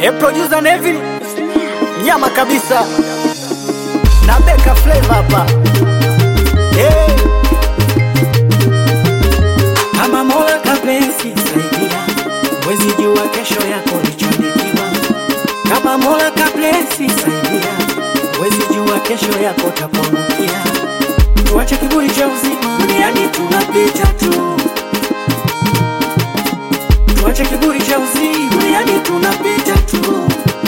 E producer Neville nyama kabisa na Beka Flavor hapa hey. Kama Mola kapenzi saidia, mwezi jua kesho yako lichonikiwa. Kama Mola kapenzi saidia, mwezi jua kesho yako tapongukia. Tuache kiburi cha uzima, duniani tunapita tu. Tuache kiburi cha uzima, duniani tunapita tu.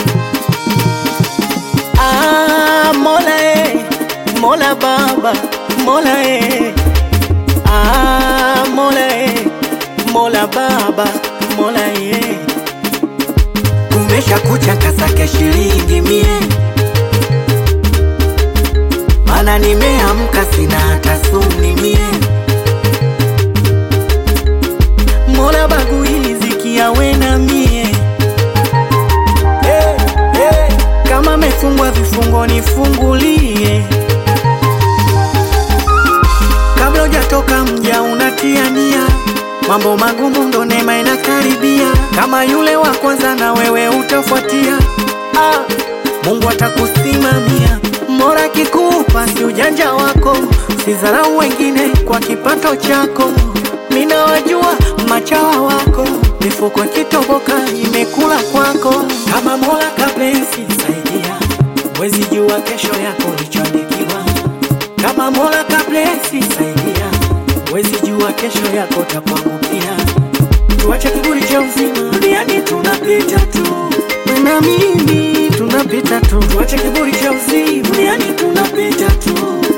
Ah, Mola eh, Mola Baba, Mola eh. Ah, Mola eh, Mola Baba, Mola eh. Kumesha kucha kasake shilingi mie, mana nimeamka sina hata suni mie. Mola bagui riziki yawe na mie hey, hey. Kama mefungwa vifungo nifungulie, kabla hujatoka mja unatia nia, mambo magumu ndo neema inakaribia. Kama yule wa kwanza na wewe utafuatia, ah, Mungu atakusimamia. Mola kikupa si ujanja wako, sidharau wengine kwa kipato chako. Mina wajua machawa wako, mifuko ikitoboka imekula kwako. Kama Mola kapenzi saidia, mwezi jua kesho yako lichoandikiwa. Kama Mola kapenzi saidia, mwezi jua kesho yako tapangukia. Tuache kiburi cha uzima, duniani tunapita tu. na mimi tunapita tu. Tuache kiburi cha uzima, duniani tunapita tu.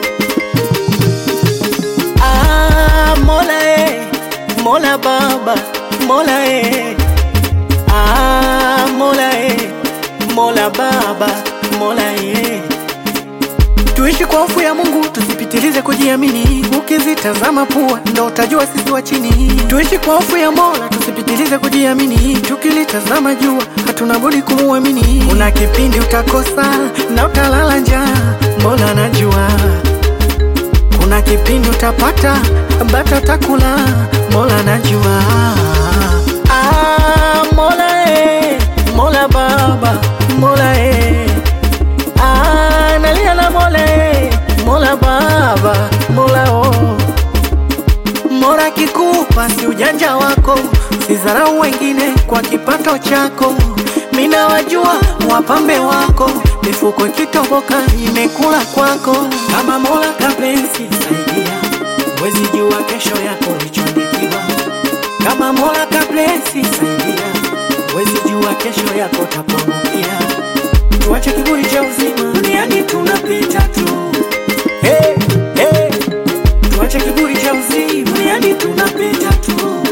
Ah, Mola eh, Mola Baba, Mola eh. Ah, Mola eh, Mola Baba, Mola eh. Tuishi kwa hofu ya Mungu, tusipitilize kujiamini. Ukizitazama pua ndo utajua sisi wa chini. Tuishi kwa hofu ya Mola, tusipitilize kujiamini. Tukilitazama jua, hatuna budi kumuamini. Kuna kipindi utakosa na utalala njaa, Mola anajua. Kuna kipindi utapata bata takula, Mola anajua. Ah, Mola eh, Mola Baba, Mola eh. Ah, nalia na Mola eh, Mola Baba, Mola oh. Mola kikupa si ujanja wako, sidharau wengine kwa kipato chako. Mina wajua wapambe wako, mifuko ikitoboka imekula kwako. Kama Mola kapenzi saidia, mwezi jua kesho yako lichoandikiwa. Kama Mola kapenzi saidia, mwezi jua kesho yako tapongukia. Tuache kiburi cha uzima, duniani tunapita tu. Hey, hey. Tuache kiburi cha uzima, duniani tunapita tu.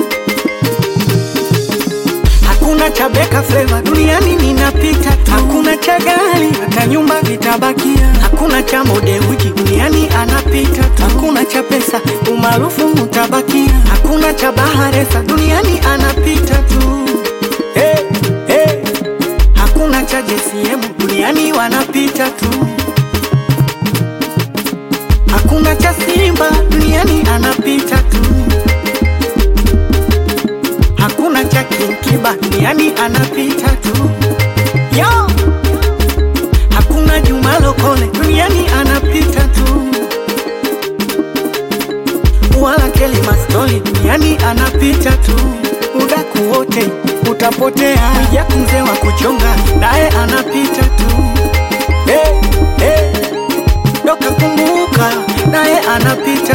Hakuna cha Beka Flavor duniani ninapita tu. Hakuna cha gari hata nyumba vitabakia. Hakuna cha mode wiki duniani anapita tu. Hakuna cha pesa umaarufu utabakia. Hakuna cha baharesa duniani anapita tu. Hey, hey. Hakuna cha JCM duniani wanapita tu. Hakuna cha Simba duniani anapita tu. Hakuna cha Kinkiba duniani anapita tu. Yo! Hakuna Juma Lokole duniani anapita tu. Wala Kelly Mastoli duniani anapita tu. Udaku wote utapotea. Mwijaku mzee wa kuchonga naye anapita tu. Hey, hey. Doka kumbuka naye anapita